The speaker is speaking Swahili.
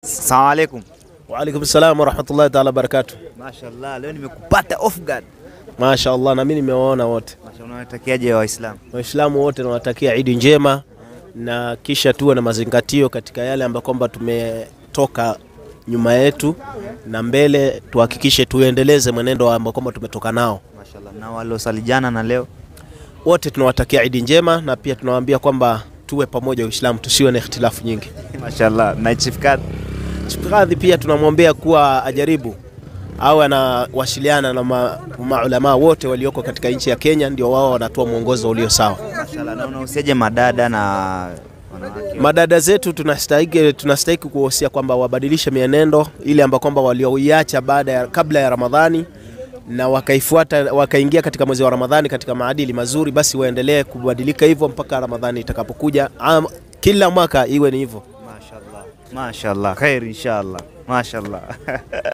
Assalamu alaikum. Waalaikum salam warahmatullahi taala wabarakatuh. Mashallah, leo nimekupata off guard. Masha Allah, na mimi nimewaona wote Mashallah, unawatakiaje Waislamu? Waislamu wote nawatakia Idi njema, na kisha tuwe na mazingatio katika yale ambayo kwamba tumetoka nyuma yetu na mbele, tuhakikishe tuendeleze mwenendo ambao kwamba tumetoka nao. Mashallah. Na waliosalijana na leo Wote tunawatakia Idi njema, na pia tunawaambia kwamba tuwe pamoja Uislamu, tusiwe na ikhtilafu nyingi. Mashallah. Na Chief Kad Chifikadhi pia tunamwombea kuwa ajaribu au anawasiliana na ma- maulamaa wote walioko katika nchi ya Kenya, ndio wao wanatoa mwongozo ulio sawa. Mashallah. Na unahusiaje madada na wanawake? Madada zetu tunastahiki tunastahiki kuwahusia kwamba wabadilishe mienendo ile ambayo kwamba walioiacha baada ya kabla ya Ramadhani na wakaifuata wakaingia katika mwezi wa Ramadhani katika maadili mazuri, basi waendelee kubadilika hivyo mpaka Ramadhani itakapokuja. Am- Kila mwaka iwe ni hivyo. Mashallah. Mashallah. Khair inshallah. Mashallah.